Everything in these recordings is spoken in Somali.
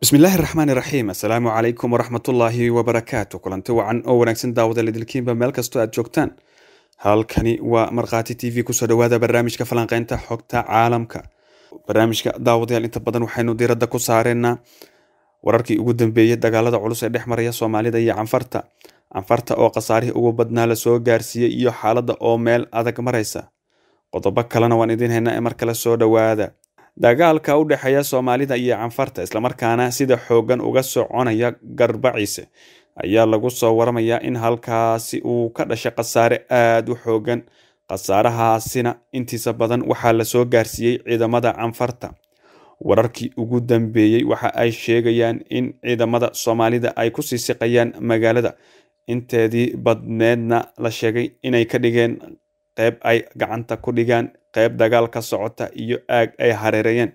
bismillaahi raxmaan iraxiim assalaamu calaykum waraxmatullaahi wabarakaatu kulanti wacan oo wanaagsan daawada lidilkiinba meel kastoo aad joogtaan halkani waa markhaati t v kusoo dhawaada barnaamijka falanqeynta xogta caalamka barnaamijka daawadayaal inta badan waxaynu diiradda ku saareynaa wararkii ugu dambeeyey dagaalada culus ee dhex maraya soomaalida iyo canfarta canfarta oo khasaarihii ugu badnaa lasoo gaarsiiyey iyo xaaladda oo meel adag maraysa qodobo kalena waan idiin haynaa ee mar kale soo dhowaada dagaalka u dhexeeya soomaalida iyo canfarta islamarkaana sida xooggan uga soconaya garbaciise ayaa lagu soo waramayaa in halkaasi uu ka dhashay khasaare aada u xoogan khasaarahaasina intiisa badan waxaa lasoo gaarsiiyey ciidamada canfarta wararkii ugu dambeeyey waxa ay sheegayaan in ciidamada soomaalida ay ku sii siqayaan magaalada inteedii badneedna la sheegay inay ka dhigeen qeyb ay gacanta ku dhigaan qeyb dagaal ka socota iyo aag ay hareerayeen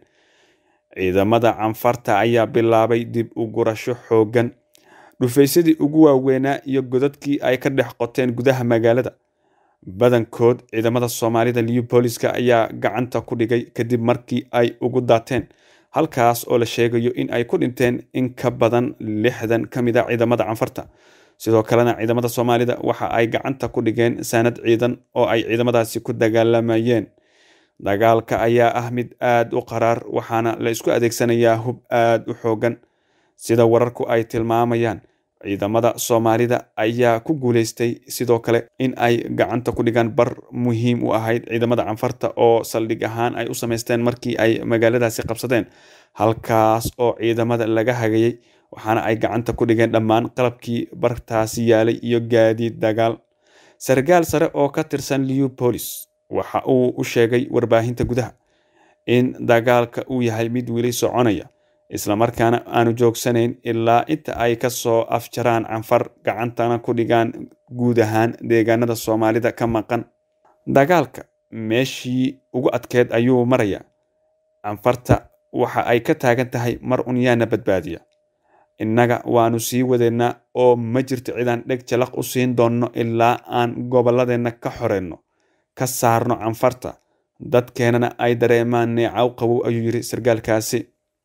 ciidamada canfarta ayaa bilaabay dib u gurasho xooggan dhufaysadii ugu waaweynaa iyo godadkii ay ka dhex qoteen gudaha magaalada badankood ciidamada soomaalida liubooliska ayaa gacanta ku dhigay kadib markii ay ugu daateen halkaas oo la sheegayo in ay ku dhinteen in ka badan lixdan ka mid a ciidamada canfarta sidoo kalena ciidamada soomaalida waxa ay gacanta ku dhigeen saanad ciidan oo ay ciidamadaasi ku dagaalamayeen dagaalka ayaa ah mid aada u qaraar waxaana la isku adeegsanayaa hub aada u xoogan sida wararku ay tilmaamayaan ciidamada soomaalida ayaa ku guuleystay sidoo kale in ay gacanta ku dhigaan bar muhiim u ahayd ciidamada canfarta oo saldhig ahaan ay u sameysteen markii ay magaaladaasi qabsadeen halkaas oo ciidamada laga hagayey waxaana ay gacanta ku dhigeen dhammaan qalabkii bartaasi yaalay iyo gaadiid dagaal sargaal sare oo ka tirsan liubolis waxa uu u sheegay warbaahinta gudaha in dagaalka uu yahay mid weli soconaya islamarkaana aanu joogsanayn ilaa inta ay ka soo afjaraan canfar gacantana ku dhigaan guud ahaan deegaanada soomaalida ka maqan dagaalka meeshii ugu adkeed ayuu marayaa canfarta waxa ay ka taagan tahay mar un yaana badbaadiya innaga waanu sii wadeennaa oo ma jirto cidaan dheg jalaq u siin doonno ilaa aan gobolladeenna ka xoreyno ka saarno canfarta dadkeenana ay dareemaan neecaw qabow ayuu yiri sargaalkaasi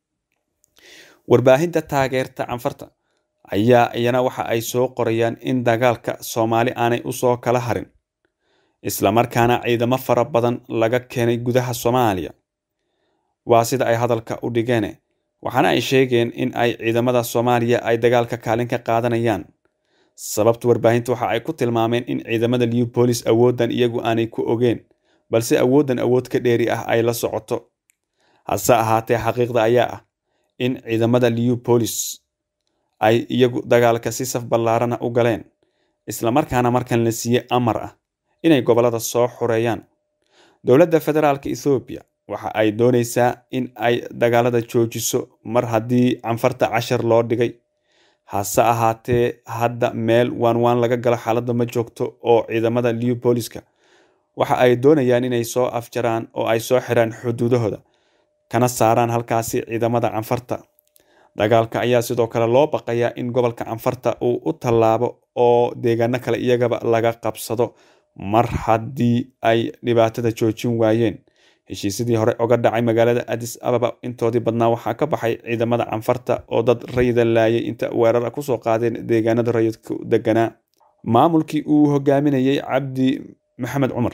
warbaahinta taageerta canfarta ayaa iyana waxa ay soo qorayaan in dagaalka soomaali aanay usoo kala harin islamarkaana ciidamo fara badan laga keenay gudaha soomaaliya waa sida ay hadalka u dhigeen waxaana ay sheegeen in ay ciidamada soomaaliya ay dagaalka kaalin ka qaadanayaan sababta warbaahinta waxa ay ku tilmaameen in ciidamada liubolis awooddan iyagu aanay ku ogeen balse awooddan awood ka dheeri ah ay la socoto hase ahaatee xaqiiqda ayaa ah in ciidamada liubolis ay iyagu dagaalka si saf ballaarana u galeen islamarkaana markan la siiyey amar ah inay gobollada soo xureeyaan dowladda federaalka ethoobiya waxa ay doonaysaa in ay dagaalada joojiso mar haddii canfarta cashar loo dhigay hase ahaatee hadda meel waan waan laga galo xaaladda ma joogto oo ciidamada liubooliska waxa ay doonayaan inay soo afjaraan oo ay soo xiraan xuduudahooda kana saaraan halkaasi ciidamada canfarta dagaalka ayaa sidoo kale loo baqayaa in gobolka canfarta uu u tallaabo oo deegaano kale iyagaba laga qabsado mar haddii ay dhibaatada joojin waayeen heshiisyadii hore oga dhacay magaalada adis ababa intoodii badnaa waxaa ka baxay ciidamada canfarta oo dad rayida laayay inta weerara kusoo qaadeen deegaanada rayidku deganaa maamulkii uu hogaaminayey cabdi maxamed cumar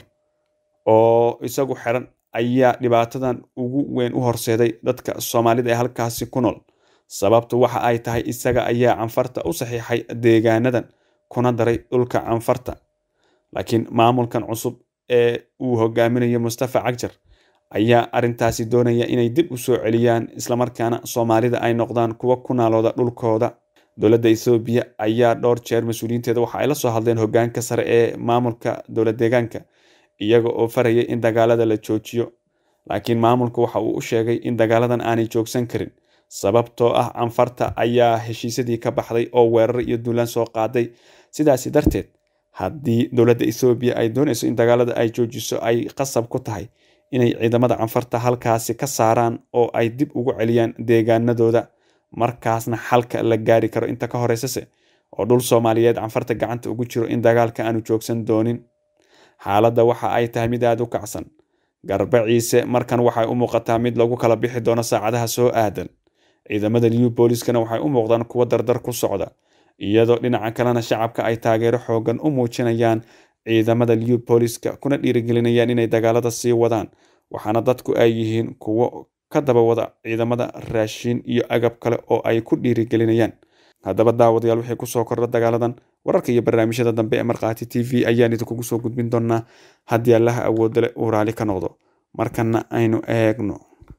oo isagu xiran ayaa dhibaatadan ugu weyn u horseeday dadka soomaalida ee halkaasi ku nool sababtu waxa ay tahay isaga ayaa canfarta u saxiixay deegaanadan kuna daray dhulka canfarta laakiin maamulkan cusub ee uu hogaaminayo mustafa cagjar ayaa arrintaasi doonaya inay dib u soo celiyaan islamarkaana soomaalida ay noqdaan kuwa ku naalooda dhulkooda dowladda ethoobiya ayaa dhowr jeer mas-uuliyiinteeda waxa ay la soo hadleen hogaanka sare ee maamulka dowlad deegaanka iyaga oo farayay in dagaalada la joojiyo laakiin maamulku waxa uu u sheegay in dagaaladan aanay joogsan karin sababtoo ah canfarta ayaa heshiisyadii ka baxday oo weerar iyo duulaan soo qaaday sidaasi darteed haddii dowladda ethoobiya ay doonayso in dagaalada ay joojiso ay qasab ku tahay inay ciidamada canfarta halkaasi ka saaraan oo ay dib ugu celiyaan deegaanadooda markaasna xalka la gaari karo inta ka horeysase oo dhul soomaaliyeed canfarta gacanta ugu jiro in dagaalka aanu joogsan doonin xaaladda waxa ay tahay mid aada u kacsan garba ciise markan waxay u muuqataa mid lagu kala bixi doono saacadaha soo aadan ciidamada liw booliskana waxay u muuqdaan kuwo dardar ku socda iyadoo dhinaca kalena shacabka ay taageero xoogan u muujinayaan ciidamada liw booliska kuna dhiirigelinayaan inay dagaalada sii wadaan waxaana dadku ay yihiin kuwo ka daba wada ciidamada raashiin iyo agab kale oo ay ku dhiirigelinayaan haddaba daawadayaal wixii kusoo kordha dagaaladan wararka iyo barnaamijyada dambe ee markhaati t v ayaan idinkugu soo gudbin doonaa haddii allaha awoodda leh uu raali ka noqdo markana aynu eegno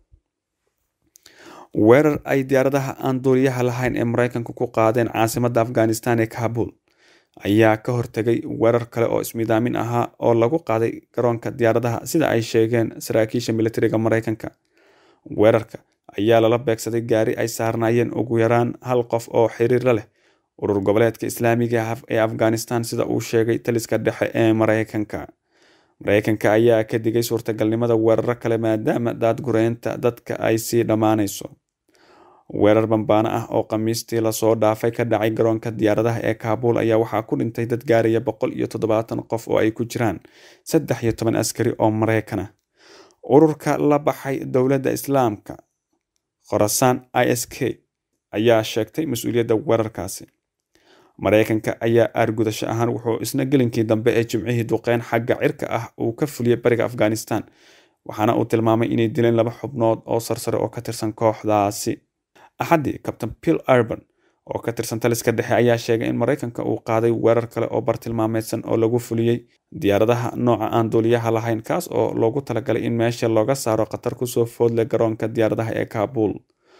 weerar ay diyaaradaha aan duuliyaha lahayn ee maraykanka ku qaadeen caasimadda afghanistan ee kabul ayaa ka hortegay weerar kale oo ismidaamin ahaa oo lagu qaaday garoonka diyaaradaha sida ay sheegeen saraakiisha militariga maraykanka weerarka ayaa lala beegsaday gaari ay saarnaayeen ugu yaraan hal qof oo xiriirla leh urur goboleedka islaamiga ee afghanistan sida uu sheegay taliska dhexe ee maraykanka maraykanka ayaa ka digay suurtagalnimada weeraro kale maadaama daadgureynta dadka ay sii dhammaanayso weerar bambaano ah oo khamiistii lasoo dhaafay ka dhacay garoonka diyaaradaha ee kaabul ayaa waxaa ku dhintay dad gaaraya boqol iyo toddobaatan qof oo ay ku jiraan saddex iyo toban askari oo maraykan ah ururka la baxay dowladda islaamka khorasaan i s k ayaa sheegtay mas-uuliyadda weerarkaasi maraykanka ayaa aargudasho ahaan wuxuu isna gelinkii dambe ee jimcihii duqeyn xagga cirka ah uu ka fuliyey bariga afghanistan waxaana uu tilmaamay inay dileen laba xubnood oo sarsare oo ka tirsan kooxdaasi axaddii kabtain bill urban oo ka tirsan taliska dhexe ayaa sheegay in maraykanka uu qaaday weerar kale oo bartilmaameedsan oo lagu fuliyey diyaaradaha nooca aan duuliyaha lahayn kaas oo loogu talagalay in meesha looga saaro khatar kusoo foodle garoonka diyaaradaha ee kaabul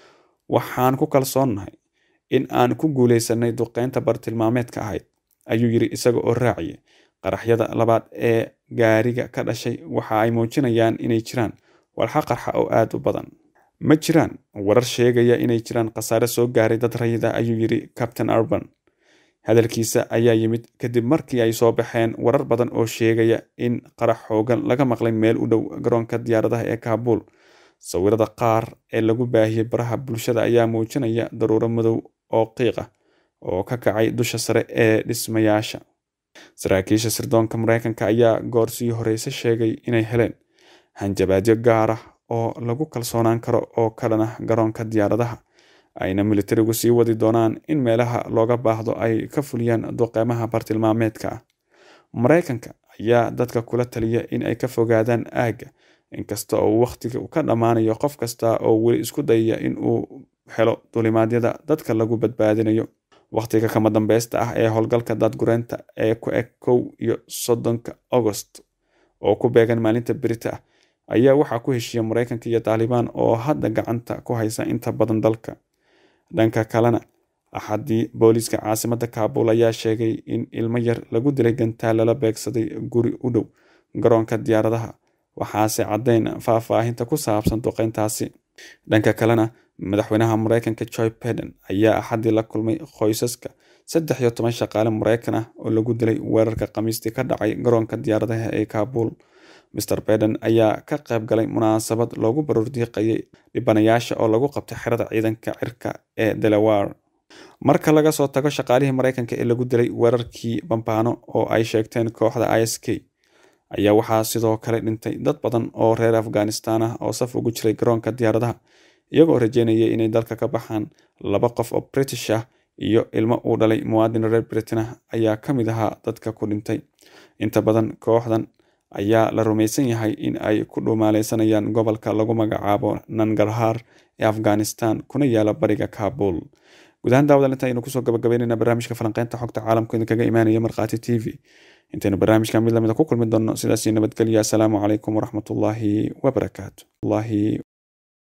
waxaan ku kalsoonnahay in aan ku guuleysanay duqeynta bartilmaameedka ahayd ayuu yiri isaga oo raaciyay qaraxyada labaad ee gaariga ka dhashay waxa ay muujinayaan inay jiraan walxa qarxa oo aada u badan ma jiraan warar sheegaya inay jiraan khasaare soo gaaray dad rayida ayuu yiri captain urban hadalkiisa ayaa yimid kadib markii ay soo baxeen warar badan oo sheegaya in qarax xoogan laga maqlay meel u dhow garoonka diyaaradaha ee kaabul sawirada qaar ee lagu baahiyey baraha bulshada ayaa muujinaya daruuro madow oo qiiq ah oo ka kacay dusha sare ee dhismayaasha saraakiisha sirdoonka maraykanka ayaa goor sii horeyse sheegay inay heleen hanjabaadyo gaar ah oo lagu kalsoonaan karo oo ka dhan ah garoonka diyaaradaha ayna militarigu sii wadi doonaan in meelaha looga baahdo ay ka fuliyaan duqeymaha bartilmaameedka ah maraykanka ayaa dadka kula taliya in ay ka fogaadaan aagga inkasta oo wakhtiga ka dhammaanayo qof kasta oo weli isku dayaya in uu helo dulimaadyada dadka lagu badbaadinayo wakhtiga kama dambeysta ah ee howlgalka daadgureynta ee ku eg kow iyo soddonka agost oo ku beegan maalinta berita ah ayaa waxaa ku heshiiya maraykanka iyo taalibaan oo hadda gacanta ku haysa inta badan dalka dhanka kalena axaddii booliiska caasimadda kaabul ayaa sheegay in ilmo yar lagu dilay gantaal lala beegsaday guri u dhow garoonka diyaaradaha waxaase caddayn faahfaahinta ku saabsan duqeyntaasi dhanka kalena madaxweynaha maraykanka joy biden ayaa axaddii la kulmay qoysaska saddex iyo toban shaqaale maraykan ah oo lagu dilay weerarka khamiistii ka dhacay garoonka diyaaradaha ee kaabul master biden ayaa ka qayb galay munaasabad loogu baruurdiiqayay dhibanayaasha oo lagu qabtay xerada ciidanka cirka ee delaware marka laga soo tago shaqaalihii maraykanka ee lagu dilay weerarkii bambaano oo ay sheegteen kooxda i s k ayaa waxaa sidoo kale dhintay dad badan oo reer afghanistan ah oo saf ugu jiray garoonka diyaaradaha iyagoo rajeynaya inay dalka ka baxaan laba qof oo british ah iyo ilmo uu dhalay muwaadin reer britain ah ayaa ka mid ahaa dadka ku dhintay inta badan kooxdan ayaa la rumaysan yahay in ay ku dhumaaleysanayaan gobolka lagu magacaabo nangarhar ee afghanistan kuna yaala bariga kabul guud ahaan daawada inta aynu kusoo gabagabeynayna barnaamijka falanqeynta xogta caalamka idinkaga imaanaya markhaati t v intaynu barnaamijka mid lamida ku kulmi doonno sidaasii nabadgelya asalaamu calaykum waraxmatullaahi wabarakaatu